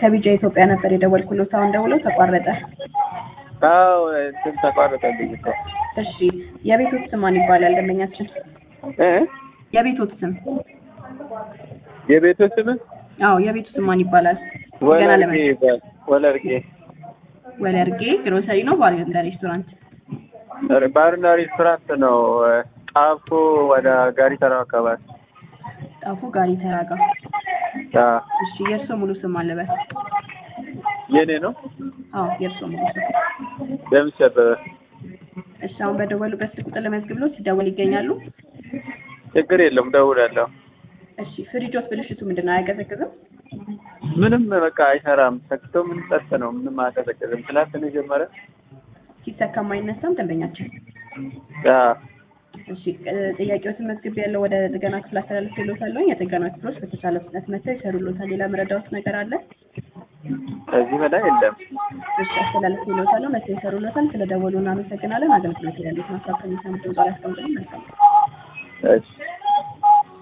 ከቢጃ ኢትዮጵያ ነበር የደወልኩሎት። አሁን ደውለው ተቋረጠ። አዎ እንትን ተቋረጠብኝ እኮ እሺ የቤቶት ስም ማን ይባላል? ደንበኛችን እ የቤቶት ስም የቤቱ ስም አዎ የቤቱ ስም ማን ይባላል? ገና ወለርጌ ለመ ይባል ወለርጌ ወለርጌ ግሮሰሪ ነው ባር እንደ ሬስቶራንት ባርና ሬስቶራንት ነው። ጣፎ ወደ ጋሪ ተራው አካባቢ ጣፎ ጋሪ ተራጋ። አዎ እሺ የእርሶ ሙሉ ስም አለበት? የኔ ነው። አዎ የእርሶ ሙሉ ስም ደምስ አበበ። እሺ አሁን በደወሉበት ስልክ ቁጥር ለመዝግብ ሲደወል ይገኛሉ። ችግር የለውም ደውላለሁ። እሺ ፍሪጆት ብልሽቱ ምንድን ነው? አያቀዘቅዝም? ምንም በቃ አይሰራም። ሰክቶ ምን ጸጥ ነው። ምንም አያቀዘቅዝም። ትናንት ነው የጀመረ። ሲሰካም አይነሳም ደንበኛችን። አዎ እሺ እ ጥያቄዎትን መዝግብ ያለው ወደ ጥገና ክፍል አስተላልፍ ይሎታለሁ። የጥገና ክፍሎች በተቻለ ፍጥነት መጥተው ይሰሩሎታል። ሌላ መረዳዎት ነገር አለ? ከዚህ በላይ የለም። እሺ አስተላልፍ ይሎታለሁ። መጥተው ይሰሩሎታል። ስለደወሉ እናመሰግናለን። አገልግሎት ያሉት ማሳከም የሚሰሙ ድምጽ ያስቀምጡልን። መልካም እሺ